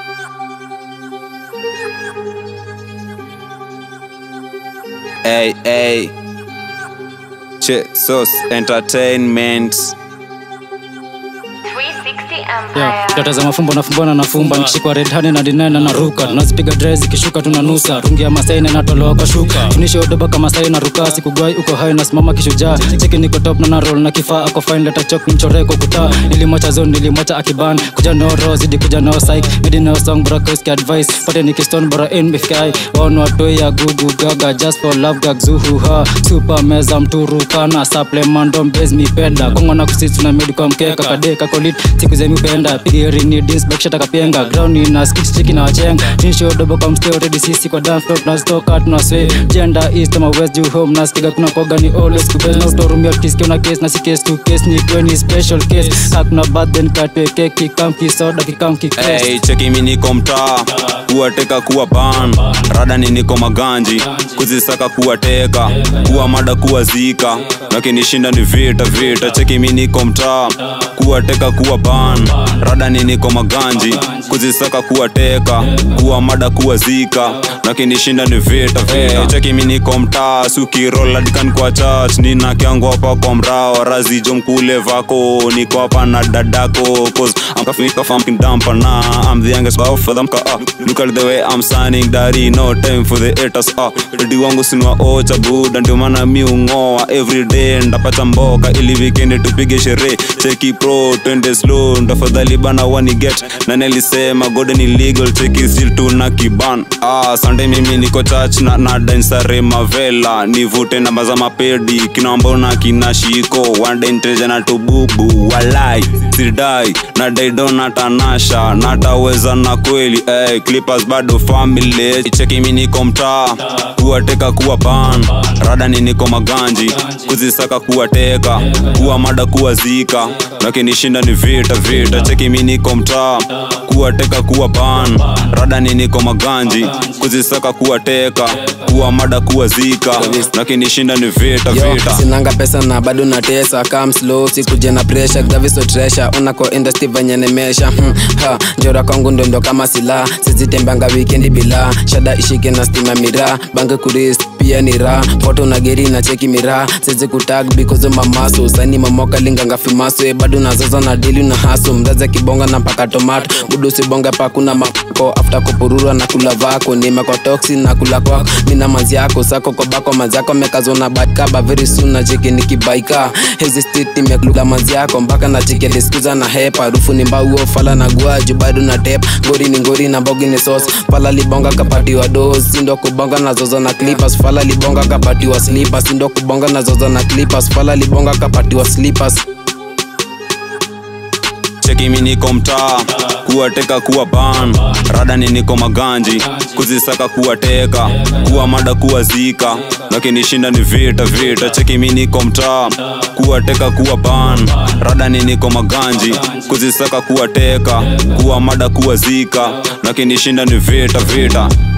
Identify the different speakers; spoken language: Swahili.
Speaker 1: Hey, hey. Jesus Entertainment.
Speaker 2: 360
Speaker 3: Yeah,
Speaker 2: Empire.
Speaker 3: data za mafumbo nafumbana nafumba nikishikwa red hand na dinena na ruka tunazipiga dre zikishuka tunanusa rungi ya masai na inatolewa kwa shuka tunishe udoba kama sai na ruka sikugwai uko hai nasimama kishujaa cheki niko top na na roll na kifaa ako fine leta chok nimchoreko kutaa nilimwacha zone nilimwacha akiban kuja no ro zidi kuja no psych midi no song bora koski advice pate nikiston bora in mifkai on watoi ya gugu gaga just for love gag zuhu ha super meza mturu kana supplement don base mi penda kongo na kusitsu na medi kwa mkeka kadeka kolit siku zemi upenda pigirini dins bakshata kapenga ground ina skits chiki na wachenga tinsho dobo kwa msteo ready sisi kwa dance floor tunastoka tunaswe gender east ama west juu home nasikiga kuna koga ni always kubes na utorumia tukisikia una case na si case to case ni kweni special case hakuna birthday nikatwe keki kamki soda kikamki case
Speaker 1: Hey, cheki mi niko mtaa kuwateka kuwa ban radani niko maganji kuzisaka kuwateka kuwa mada kuwa zika nakinishinda ni vita vita cheki mi niko mtaa kuwateka kuwa ban radani niko maganji kuzisaka kuwateka kuwa mada kuwa zika nakinishinda ni vita vita cheki mi niko mtaa sukiroladkan kwa church nina kyangu hapa kwa mrao razijo mkule vako niko hapa na dadako cause I'm kafika fucking dumper nah I'm the youngest boy for them ka ah look at the way I'm signing daddy no time for the haters ah ready wangu sinwa ocha buda ndio maana mi ungoa every day ndapata mboka ili weekend tupige sherehe cheki pro twende slow ndafadhali bana wani get na nilisema golden illegal cheki still tuna kiban ah sunday mimi niko church na na dansare mavela nivute namba za mapedi kinaambona kina shiko one day niteja na tububu walai sidai na daidona tanasha nataweza na kweli hey, clippers bado family cheki mi niko mtaa kuwateka kuwa ban radani niko maganji kuzisaka kuwateka kuwa mada kuwa zika nakinishinda ni vita vita cheki mi niko mtaa kuwateka kuwa ban radani niko maganji kuzisaka kuwateka kuwa mada kuwa zika nakinishinda ni vita
Speaker 4: Yo,
Speaker 1: vita
Speaker 4: sinanga pesa na bado natesa kam slow sikuje na pressure gaviso tresha unako industry venye nemesha hmm, ha njora kwangu ndondo kama sila sizitembanga wikendi bila shada ishike na stima mira bange kuris pia ni ra foto na geri na cheki mira sizi kutag because of mamaso sani mamoka linganga fimaswe bado nazoza na dili na haso mraza kibonga na mpaka tomato budu sibonga pakuna mako after kupurura na kula vako nime kwa toxin na kula kwako mina manzi yako sako kwa bako manzi yako mekazona batkaba very soon na cheki nikibaika hizi street nimekula manzi yako mpaka na cheki diskuza na hepa harufu ni mbauo fala na guaju bado na tep ngori ni ngori na bogi ni sauce fala libonga kapatiwa dos sindo kubonga na zoza na clippers fala libonga kapatiwa slippers sindo kubonga na zoza na clippers fala libonga kapatiwa slippers
Speaker 1: cheki mi niko mtaa kuwateka kuwa ban radani niko maganji kuzisaka kuwateka kuwa mada kuwa zika nakinishinda ni vita vita cheki mi niko mtaa kuwateka kuwa ban radani niko maganji kuzisaka kuwateka kuwa mada kuwa zika nakinishinda ni vita vita